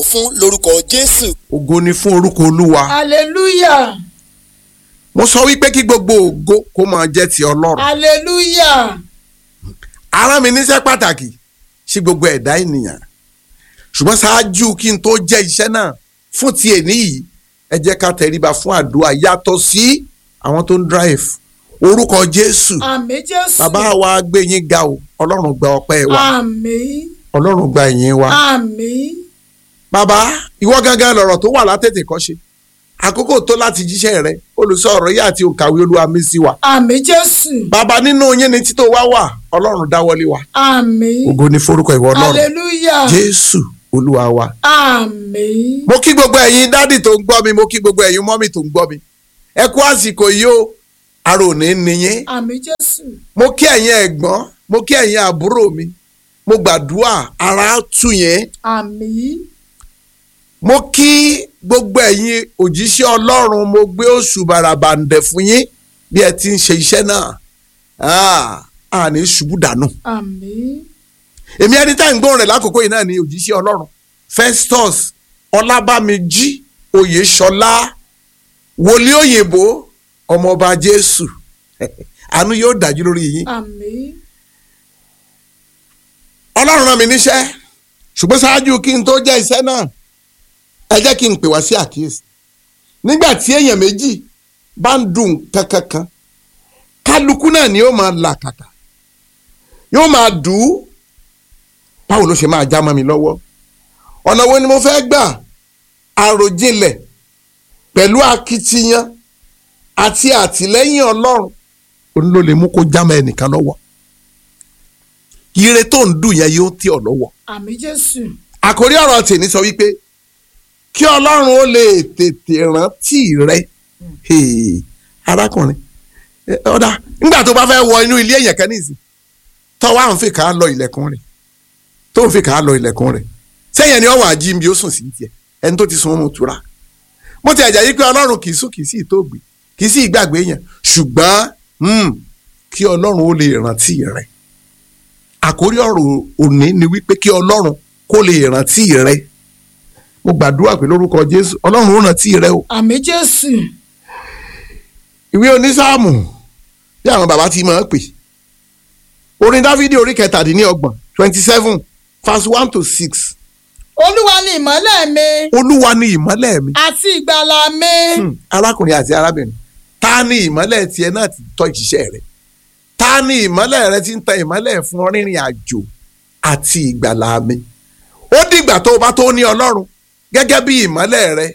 fún lórúkọ jésù. ògo ni fún orúkọ olúwa hallelujah mo sọ wípé kí gbogbo ògo kó máa jẹ́ ti ọlọ́run hallelujah ara mi níṣẹ́ pàtàkì sí gbogbo ẹ̀dá ènìyàn ṣùgbọ́n ṣáájú kí n tó jẹ́ iṣẹ́ náà fún ti èní yìí ẹ jẹ́ ká tẹríba fún àdúrà yàtọ̀ sí àwọn tó ń drive orúkọ jésù àmín jésù bàbá wa gbé yín ga o ọlọ́run gba ọpẹ́ wa àmín ọlọ́run gba ìyìn wa àmín bàbá ìwọ gangan lọ̀rọ̀ tó wà látètè kọ́ ṣe àkókò tó láti jíṣẹ́ rẹ olùsọ̀rọ̀ yìí àti òǹkàwé olúwa mi sí wa àmín jésù bàbá nínú yín ni títò wá wà ọlọ́run dáwọ́lé wa àmín ògo ni forúkọ ìwọ ọlọ́run hallelujah jésù olúwa wa. àmín mo kí gbogbo ẹ̀yin dádì tó ń gbọ́ mi mo kí gbogbo ẹ̀yin mọ́mì tó ń gbọ́ mi ẹ kú àsìkò yìí o ara ò ní nìyẹn àmín jésù mo kí ẹ̀yin ẹ̀gbọ́n mo kí ẹ̀yin àbúrò mi mo gbàdúrà ara tù yẹn àmín mo kí gbogbo ẹ̀yin òjíṣẹ́ ọlọ́run mo gbé oṣù bàràbàǹdẹ̀ fún yín bí ẹ ti ń ṣe iṣẹ́ náà Ah, àní ṣubú dànù àmín èmi ẹni tá à ń gbóhùn rẹ̀ lákòókò yìí náà ni òjíṣẹ́ ọlọ́run Festus ọlábàmíjì oyèṣọlá wòlíì òyìnbó ọmọọba jésù àánú yóò dájú lórí yín àmín ọlọ́run rán mi níṣẹ́ ṣùgbọ́n ṣáájú kí n tó jẹ́ iṣẹ́ náà ẹ jẹ́ kí n pè wá sí àkíyèsí nígbà tí èèyàn méjì bá ń dùn kankankan kálukú náà ni yóò máa là kàkà yóò máa dùn ún báwo ló ṣe máa já mọ́ mi lọ́wọ́ ọ̀nà wo ni mo fẹ́ gbà àròjinlẹ̀ pẹ̀lú akitiyan àti àtìlẹ́yìn ọlọ́run òun ló lè mú kó já mọ́ ẹnìkan lọ́wọ́ ire tó ń dùn yẹn yóò tì ọ́ lọ́wọ́ àmín jésù àkórí ọ̀rọ̀ tèmi sọ wípé kí ọlọ́run ó lè tètè rántí rẹ Hey, arákùnrin eh, ọ̀dà nígbà tó bá fẹ́ wọ inú ilé èèyàn kan nìsín tọ́wọ́ àwọn fi kà á lọ ilẹ̀kùn rẹ̀ tó ń fi kà á lọ ilẹ̀kùn rẹ̀ sẹ́yìn ẹni ọ̀wọ́ àjí bí ó sùn sí tiẹ̀ ẹni tó ti sun oorun tura mo ti ẹ̀jẹ̀ yí pé ọlọ́run kì í sùn kì í sì tó gbé kì í sì gbàgbé yẹn ṣùgbọ́n hmm, kí ọlọ́run ó lè rántí rẹ̀ àkórí ọ̀rọ̀ òní ni wípé kí ọlọ́run kó lè rántí rẹ mo gbàdúrà pé lórúkọ jésù ọlọ́run ó rántí rẹ o àmín jésù ìwé onísáàmù bí àwọn bàbá ti máa ń pè orin dáfídì orí kẹtàdínlọ́gbọ̀n twenty seven verse one to six olúwa ni ìmọ́lẹ̀ mi olúwa ni ìmọ́lẹ̀ mi àti ìgbàlà mi Hmm, arákùnrin àti arábìnrin ta ni ìmọ́lẹ̀ tiẹ̀ náà ti tọ́ ìṣiṣẹ́ rẹ̀ ta ni ìmọ́lẹ̀ rẹ ti ń tan ìmọ́lẹ̀ fún ọ rìnrìn àjò àti ìgbàlà mi ó dìgbà tó o bá tó ní ọlọ́run gẹ́gẹ́ bí ìmọ́lẹ̀ rẹ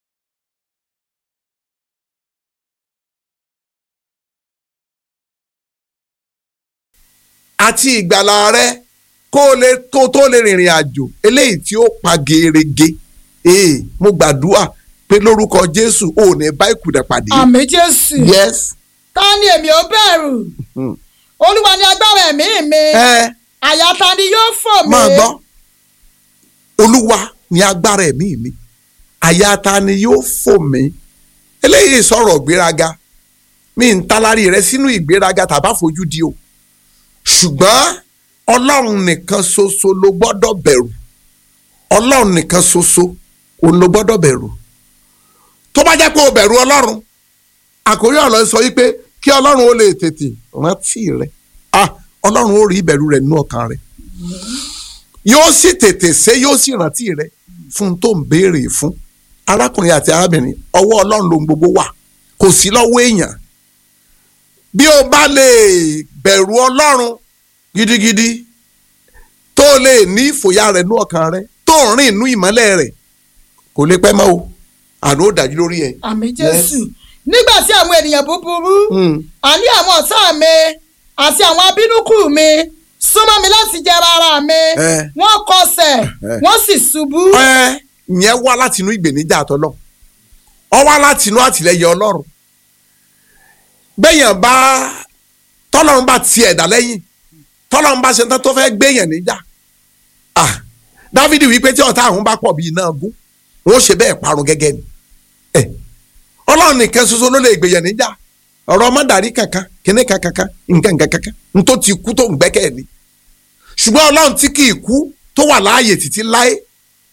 àti ìgbàlà rẹ kó o lè kó o tó lè rìnrìn àjò eléyìí tí ó pa gerege ee mo gbàdúrà pé lórúkọ jésù ò ní bá ìkùdà pàdé. àmín jésù yes. ta ni èmi ò bẹ̀rù Hmm. olúwa ni agbára ẹ̀mí mi ẹ àyà ta ni yóò fò mí máa gbọ́ olúwa ni agbára ẹ̀mí mi àyà ta ni yóò fò mí eléyìí sọ̀rọ̀ ìgbéraga mi ń talárí rẹ sínú ìgbéraga tàbá fojú di o ṣùgbọ́n ọlọ́run nìkan ṣoṣo ló gbọ́dọ̀ bẹ̀rù ọlọ́run nìkan ṣoṣo òun ló gbọ́dọ̀ bẹ̀rù tó bá jẹ́ pé o bẹ̀rù ọlọ́run àkórí ọ̀rọ̀ sọ wípé kí ọlọ́run ó lè tètè rántí rẹ ah ọlọ́run ó rí ìbẹ̀rù rẹ nínú ọkàn rẹ yóò sì tètè ṣe yóò sì rántí rẹ fún tó ń béèrè fún arákùnrin àti arábìnrin ọwọ́ ọlọ́run lóhun gbogbo wà kò sí lọ́wọ́ èèyàn bí o bá lè bẹ̀rù ọlọ́run gidigidi tó lè ní ìfòyà rẹ nínú ọkàn rẹ tó ń rìn inú ìmọ́lẹ̀ rẹ kò lè pẹ́ mọ́ o àná ó dájú lórí ẹ̀. àmín jésù nígbà tí àwọn ènìyàn búburú Hmm. àní àwọn ọ̀tá mi àti àwọn abínúkù mi súnmọ́ mi láti jẹra ara mi Eh. wọ́n kọsẹ̀ Eh. wọ́n sì ṣubú ẹ ìyẹn wá láti inú ìgbèníjà àtọ́lọ́ ọ wá láti inú àtìlẹyìn ọlọ́run bẹ́yàn bá tọ́lọ́run bá ti ẹ̀dá lẹ́yìn tọ́lọ́run bá ṣe tán tó fẹ́ gbéyàn níjà ah dávidi wípé tí ọ̀tá àwọn bá pọ̀ bíi iná gún wọn ó ṣe bẹ́ẹ̀ parun gẹ́gẹ́ ni ẹ ọlọ́run nìkan ṣoṣo ló lè gbéyàn níjà ọ̀rọ̀ ọmọdàrí kankan kíní kankan nǹkan kankan ntó ti kú tó ń gbẹ́kẹ̀ ni ṣùgbọ́n ọlọ́run tí kì í kú tó wà láàyè títí láé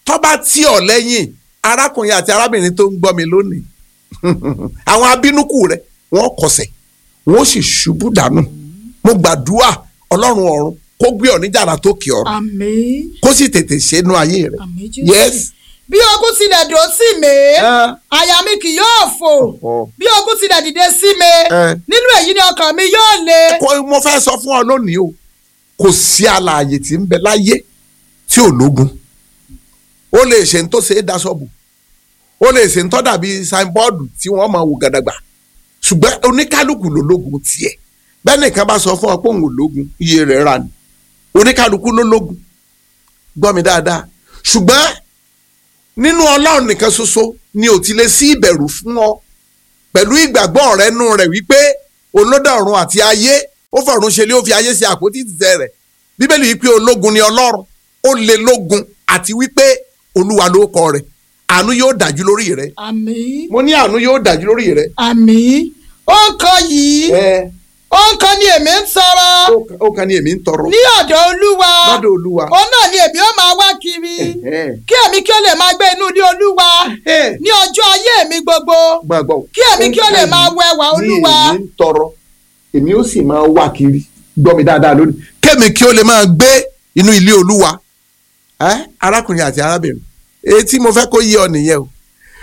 tó bá tì ọ́ lẹ́yìn arákùnrin àti arábìnrin tó ń gbọ́ mi lónìí àwọn abínúkù rẹ wọ́n kọsẹ̀ wọ́n sì ṣubú dànù mo gbàdúrà ọlọ́run ọ̀run kó gbé ọ níjàrá tó kì ọ̀run àmín kó sì tètè ṣẹ́nu ayé rẹ àmín jésù. yes bí ogun tilẹ̀ dò sí mi àyà mi kì yóò fò bí ogun tilẹ̀ dìde sí mi Eh. nínú èyí ni ọkàn mi yóò le. kó mo fẹ́ sọ fún ọ lónìí o kò sí alààyè tí ń bẹ láyé tí ò lógun ó lè ṣe ń tó ṣe é daṣọ́bù ó lè ṣe ń tọ́ dàbí signboard tí wọ́n máa wò gàdàgbà ṣùgbọ́n oníkálukú ló lógun tiẹ̀ bẹ́ẹ̀ nìkan bá sọ fún ọ pé òun ò lógun iye rẹ̀ rà ní oníkálukú ló lógun gbọ́ mi dáadáa ṣùgbọ́n nínú ọlọ́run nìkan ṣoṣo ni ò ti lè sí ìbẹ̀rù fún ọ pẹ̀lú ìgbàgbọ́ rẹ nù rẹ̀ wípé olódà ọ̀run àti ayé ó fọ̀run ṣe lé ó fi ayé ṣe àpótí ìtìsẹ̀ rẹ̀ bíbélì wípé ológun ni ọlọ́run ó lè lógun àti wípé olúwa ló kọ rẹ̀ àánú yóò dájú lórí rẹ̀ àmín mo ní àánú yóò dájú lórí rẹ̀. àmín ó ń kan yìí ẹ ó ń kan ni èmi ń tọrọ ó kan ní èmi ń tọrọ ní ọ̀dọ̀ olúwa lọ́dọ̀ olúwa. òun náà ni èmi ó máa wá kiri kí èmi kí ó lè máa gbé inú ilé olúwa ní ọjọ́ ayé mi gbogbo gbàgbọ́. kí èmi kí ó lè máa wẹwà olúwa. ní èmi ń tọrọ èmi ó sì máa wá kiri gbọ́ mi dáadáa lónìí. kémi kí ó lè máa gbé inú ilé olúwa ẹ arákùnrin àti arábìnrin èyí tí mo fẹ́ kó yé ọ nìyẹn o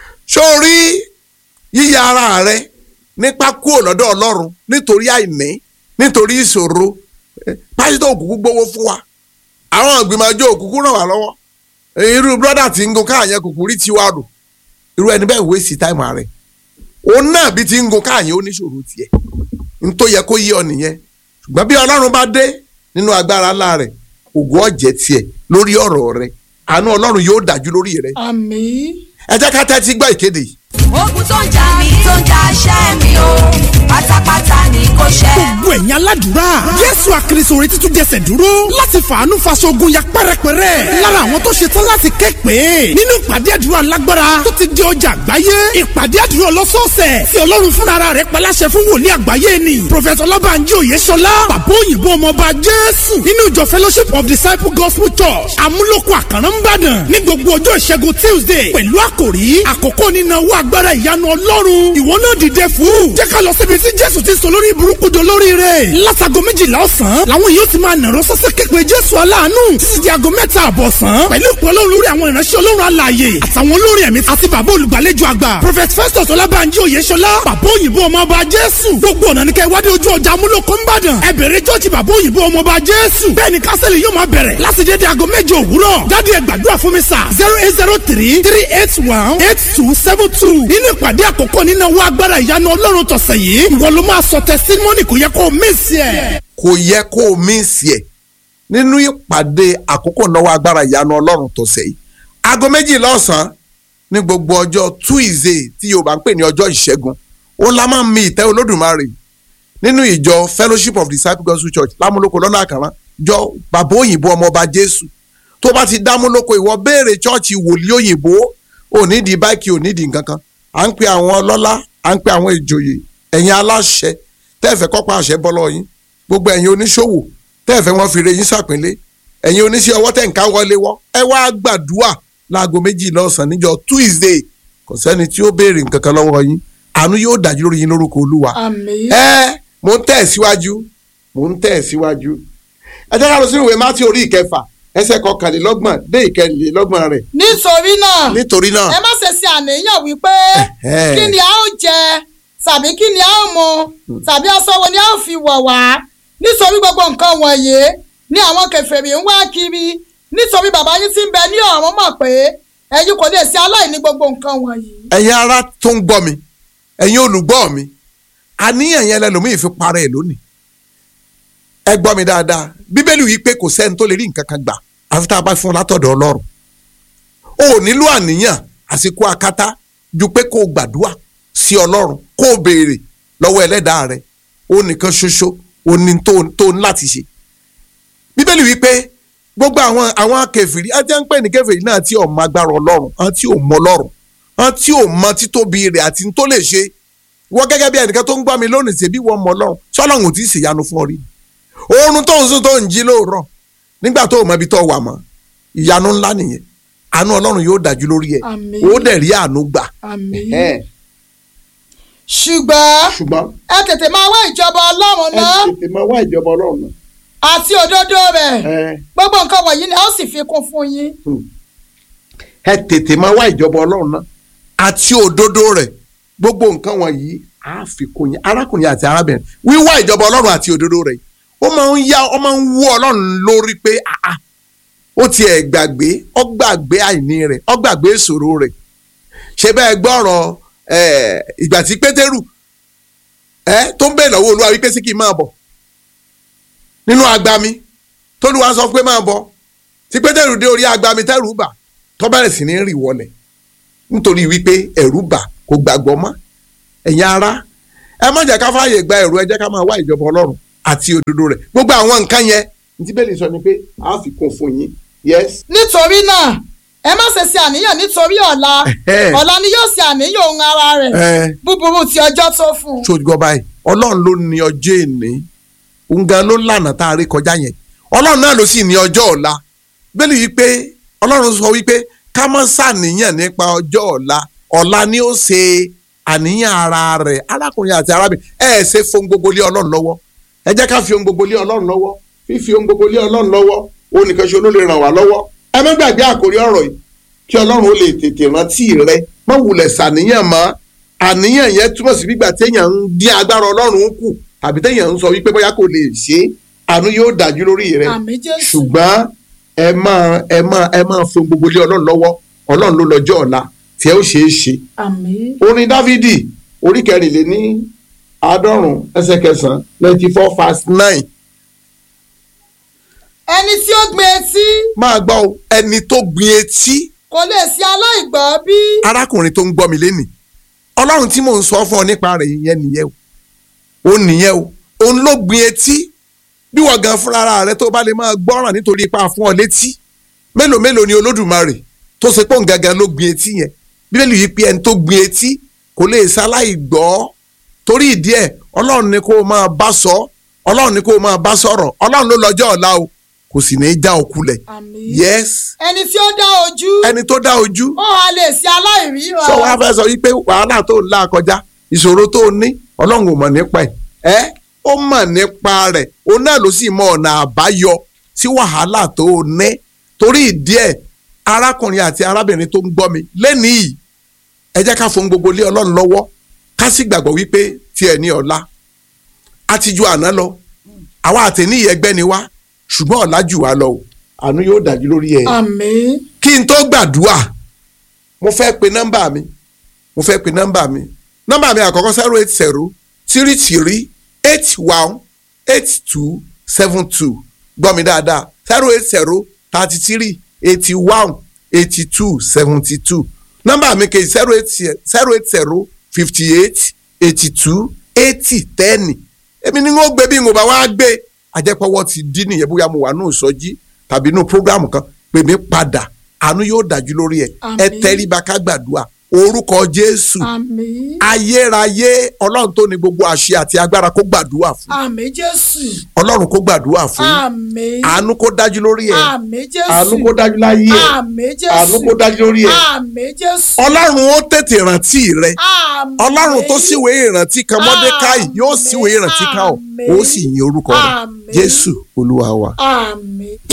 sórí yíya ara rẹ nípa kúrò lọ́dọ̀ ọlọ́run nítorí àìní nítorí ìṣòro eh, pásítọ̀ òkùnkùn gbowó fún wa àwọn ìgbìmọ̀ ọjọ́ òkùnkùn ràn wá lọ́wọ́ irú brọ́dà tí ń gun káàyàn kùkù rí tiwa rò irú ẹni bẹ́ẹ̀ wéèsì táìmù rẹ̀ òun náà bí ti ń gun káàyàn ó níṣòro tiẹ̀ n tó yẹ kó yé ọ nìyẹn ṣùgbọ́n bí ọlọ́run bá dé nínú agbára ńlá rẹ̀ ògùn ọ̀jẹ̀ tiẹ̀ lórí ọ̀rọ̀ rẹ̀ àánú ọlọ́run yóò dájú lórí rẹ̀ àmín ẹ jẹ́ ká tẹ́tí gbọ́ ìkéde yìí ogun tó ń jà mí tó ń jà ṣẹ́ mi o pátápátá ni kò ṣẹ́. gbogbo ẹ̀yin aládùúrà jésù àkìrìsò orí títún jẹsẹ̀ dúró láti fàánú faṣogun ya pẹ́rẹpẹ́rẹ́ lára àwọn tó ṣetán láti ké pé nínú ìpàdé àdúrà lágbára tó ti di ọjà àgbáyé ìpàdé àdúrà ọlọ́sọ̀ọ̀sẹ̀ tí ọlọ́run fúnra rẹ̀ paláṣẹ fún wòlíì àgbáyé ni prọfẹ̀tọ̀ ọlọ́bànjí òyeṣọlá bàbá òyìnbó ọmọọba jésù nínú ìjọ fellowship of disciple gospel church amúlòkọ àkàrà ńbàdàn ní gbogbo ọjọ́ ìṣẹ́gun tuesday pẹ̀lú àkòrí àkókò nínú owó agbára ìyanu ọlọ́run ìwọ náà dìde fún jẹ́ ká lọ síbi tí jésù ti sọ lórí burúkú do lórí rẹ̀ látago méjìlá ọ̀sán làwọn yóò ti máa nàró sọ́sẹ́ képe jésù aláàánú títí di aago mẹ́ta àbọ̀sán pẹ̀lú ìpè ọlọ́run lórí àwọn ìránṣẹ́ ọlọ́run alààyè àtàwọn olórin ẹ̀mí àti bàbá olùgbàlejò àgbà prophet festus ọlábànjí oyèṣọlá bàbá òyìnbó ọmọọba jésù gbogbo ọ̀nà ní kẹ́ wádìí ojú ọjà amúlòkó ńbàdàn ẹ bẹ̀rẹ̀ jọ́ọ̀jì bàbá òyìnbó ọmọọba jésù bẹ́ẹ̀ ni kásẹ̀lì yóò máa bẹ̀rẹ̀ láti dédé aago méje òwúrọ̀ jáde ẹ gbàdúrà fún mi sà zero eight zero three three eight one eight two seven two nínú ìpàdé àkọ́kọ́ nínú owó agbára ìyanu ọlọ́run tọ̀sẹ̀ yìí ìwọ ló máa sọ tẹsítímọ́nì kò yẹ kó o mísì ẹ̀. kò yẹ kó o mísì ẹ̀ nínú ìpàdé àkókò náwó agbára ìyanu ọlọ́run tó sẹ́yìn aago méjì lọ́sàn-án ní gbogbo ọjọ́ tuesday tí yorùbá ń pè ní ọjọ́ ìṣẹ́gun ó la máa ń mi ìtẹ́ olódùmarè nínú ìjọ fellowship of disciples gospel church lámúlòkọ lọ́nà àkàrà jọ bàbá òyìnbó ọmọọba jésù tó bá ti dámúlòkọ ìwọ béèrè chọ́ọ̀chì wòlíì òyìnbó onídìí báìkì onídìí nǹkan kan à ń pe àwọn ọlọ́lá à ń pe àwọn ìjòyè ẹ̀yin aláṣẹ tẹ́ẹ̀fẹ́ kọ́pá àṣẹ bọ́lọ́ yín gbogbo ẹ̀yin oníṣòwò tẹ́ẹ̀fẹ́ wọn fi re yín sàpínlẹ̀ ẹ̀yin oníṣẹ́ ọwọ́ tẹ̀ ń ká wọlé wọ́ ẹ wá gbàdúrà láago méjì lọ́sàn-án níjọ́ tuesday kò sẹ́ni tí ó béèrè nǹkan kan lọ́wọ́ yín àánú yóò dájú lórí yín lórúkọ olúwa àmín ẹ mò ń tẹ̀ síwájú mò ń tẹ̀ síwájú ẹ jẹ́ ká lọ sínú ìwé mátí orí ìkẹfà ẹsẹ̀ kọkànlélọ́gbọ̀n dé ìkẹrìnlélọ́gbọ̀n rẹ̀ nítorí náà nítorí náà ẹ má ṣe ṣe àníyàn wípé Ẹ̀hẹ́. kí ni a ó jẹ tàbí kí ni a ó mu tàbí aṣọ wo ni a ó fi wọ̀ wá nítorí gbogbo nǹkan wọ̀nyí ni àwọn kèfèrí ń wá kiri nítorí bàbá yín tí ń bẹ ní ọ̀run mọ̀ pé ẹ̀yin kò lè ṣe aláìní gbogbo nǹkan wọ̀nyí. ẹ̀yin ará tó ń gbọ́ mi ẹ̀yin olùgbọ́ mi àníyàn yẹn lẹ́lòmíì fi parẹ́ ẹ̀ lónìí ẹ gbọ́ mi dáadáa bíbélì wí pé kò sẹ́ni tó lè rí nǹkan kan gbà àfi tá a bá fún un látọ̀dọ̀ ọlọ́run o ò nílò àníyàn àsìkò akátá ju pé kó o gbàdúrà sí ọlọ́run kó o béèrè lọ́wọ́ ẹlẹ́dàá rẹ o nìkan ṣoṣo o ní tó tó ní láti ṣe bíbélì wí pé gbogbo àwọn àwọn kèfèrí àti à ń pè ní kèfèrí náà tí ò mọ agbára ọlọ́run àti ò mọ ọlọ́run àti ò mọ títóbi rẹ̀ àti tó lè ṣe wọ́n gẹ́gẹ́ bí ẹnìkan tó ń gbọ́ mi lónìí ṣèbí wọ́n mọ ọlọ́run sọ́lọ́run ò tí ì ṣèyanu fún ọ rí oorun tó ń sùn tó ń jí lóòrọ̀ nígbà tó o mọ ibi tó wà mọ́ ìyanu ńlá nìyẹn àánú ọlọ́run yóò dájú lórí ẹ̀ Àmín. ó dẹ̀ rí àánú gbà. àmín. Ẹ̀hẹ́n. ṣùgbọ́n ṣùgbọ́n ẹ tètè máa wá ìjọba ọlọ́run ẹ náà tètè máa wá ìjọba ọlọ́run náà. àti òdodo rẹ̀ Ẹ, gbogbo nǹkan wọ̀nyí ni a ó sì fi kún fún yín. ẹ tètè máa wá ìjọba ọlọ́run náà àti òdodo rẹ̀ gbogbo nǹkan wọ̀nyí á fi kó yín arákùnrin àti arábìnrin wíwá ìjọba ọlọ́run àti òdodo rẹ̀ ó máa ń yá ó máa ń wú ọlọ́run lórí pé àá ó tiẹ̀ gbàgbé ó gbàgbé àìní rẹ̀ ó gbàgbé ìṣòro rẹ̀ ṣé bẹ́ẹ̀ gbọ́rọ̀ ẹ̀, ìgbà tí pétérù ẹ tó ń bẹ̀ lọ́wọ́ olúwa wípé sí kí n máa bọ̀ nínú agbami tólúwa sọ pé máa bọ̀ tí pétérù dé orí agbami tẹ́rù bà tó bẹ̀rẹ̀ sí ní rì wọlẹ̀ nítorí wípé ẹ̀rù bà kò gbàgbọ́ mọ́ ẹ̀yin ará ẹ má jẹ́ ká fààyè gba ẹ̀rù ẹ jẹ́ ká máa wá ìjọba ọlọ́run àti òdodo rẹ̀ gbogbo àwọn nǹkan yẹn ní tí bẹ́ẹ̀ lè sọ ni pé a fi kún fún yín yes nítorí náà ẹ má ṣe ṣe àníyàn nítorí ọ̀la Ẹ̀hẹ́. ọ̀la ni yóò ṣe àníyàn ohun ara rẹ̀ ẹ búburú ti ọjọ́ tó fún un. ṣojú gbọ́ báyìí ọlọ́run ló ní ọjọ́ èní òun gan ló lànà tá a rí kọjá yẹn ọlọ́run náà ló sì ní ọjọ́ ọ̀la bẹ́ẹ̀ ni wípé ọlọ́run sọ wípé ká má ṣàníyàn nípa ọjọ́ ọ̀la ọ̀la ni ó ṣe àníyàn ara rẹ̀ arákùnrin àti arábìnrin ẹ ẹ ṣe fohun gbogbo lé ọlọ́run lọ́wọ́ ẹ jẹ́ ká fi ohun gbogbo lé ọlọ́run lọ́wọ́ fífi ohun gbogbo lé ọlọ́run lọ́wọ́ òun nìkan ṣe ló lè ràn wá lọ́wọ́ ẹ má gbàgbé àkórí ọ̀rọ̀ yìí kí ọlọ́run ó lè tètè rántí rẹ má wulẹ̀ ṣàníyàn mọ́ àníyàn yẹn túmọ̀ sí gbígbà téèyàn ń dín agbára ọlọ́run kù tàbí téèyàn ń sọ wípé bóyá kò lè ṣe é àánú yóò dájú lórí rẹ àmì jésù ṣùgbọ́n ẹ máa ẹ máa ẹ máa fi gbogbo lé ọlọ́run lọ́wọ́ ọlọ́run ló lọ́jọ́ ọ̀la tí ẹ ó ṣe é ṣe. àmì orin dávidi orí kẹrìnléní àádọ́rùn ẹsẹ̀ kẹsàn-án ninety four fast nine ẹni tí ó gbin etí máa gbọ́ o, ẹni tó gbin etí kò lè ṣe aláìgbọ́ bí arákùnrin tó ń gbọ́ mi lénìí ọlọ́run tí mò ń sọ fún ọ nípa rẹ̀ yẹn nìyẹn o òun nìyẹn o òun ló gbin etí bí wọ́n gan fúnra rẹ̀ tó bá lè máa gbọ́ràn nítorí ipa fún ọ létí mélòó mélòó ni olódùmarè tó ṣe pé òun gangan ló gbin etí yẹn bíbélì yìí pé ẹni tó gbin etí kò lè ṣaláì gbọ́ torí ìdí ẹ̀ ọlọ́run ni kó o máa bá sọ ọlọ́run ni kó o máa bá sọ̀rọ̀ ọlọ́run ló lọ́jọ́ ọ̀la o kò sì ní í já òkulẹ̀ àmì yes ẹni tí ó dá ojú ẹni tó dá ojú ó wà lè ṣe aláìríran sọ wá fẹ́ sọ wípé wàhálà tó ń là kọjá ìṣòro tó ń ní ọlọ́run ò mọ̀ nípa ẹ̀ ẹ́ ó mọ̀ nípa rẹ̀ òun náà ló sì mọ ọ̀nà àbáyọ sí wàhálà tó ń ní torí ìdí ẹ̀ arákùnrin àti arábìnrin tó ń gbọ́ mi lẹ́nìí yìí ẹ jẹ́ ká fún gbogbo lé ọlọ́run lọ́wọ́ ká sì gbàgbọ́ wípé tiẹ̀ ní ọ̀la a ti ju àná lọ àwa àtẹ̀ní ẹgbẹ́ ni wá ṣùgbọ́n ọ̀la jù wá lọ o àánú yóò dájú lórí ẹ̀ àmì kí n tó gbàdúrà mo fẹ́ pe nọ́mbà mi mo fẹ́ pe nọ́mbà mi nọ́mbà mi àkọ́kọ́ zero eight zero three three eight one eight two seven two gbọ́ mi dáadáa zero eight zero thirty three eighty one eighty two seventy two nọ́mbà mi kejì zero eight zero eight zero fifty eight eighty two eighty ten èmi ni wọ́n gbé bí n ò bá wá gbé àjẹpọ̀wọ́ ti dín nìyẹn bóyá mo wà nù sọ́jí tàbí nù prógrámù kan pè mí padà àánú yóò dájú lórí ẹ Àmín. ẹ tẹríba ká gbàdúrà orúkọ jésù àmì ayérayé ọlọ́run tó ní gbogbo àṣẹ àti agbára kó gbàdúrà fún àmì jésù ọlọ́run kó gbàdúrà fún àmì àánú kó dájú lórí ẹ àmì jésù àánú kó dájú láyé ẹ àmì jésù àánú kó dájú lórí ẹ àmì jésù ọlọ́run ó tètè rántí rẹ àmì ọlọ́run tó síwèé ìrántí kan mọ́dékáì yóò Àmín. síwèé ìrántí kan ó Àmín. ó sì yin orúkọ rẹ Àmín. jésù olúwa wa. àmì.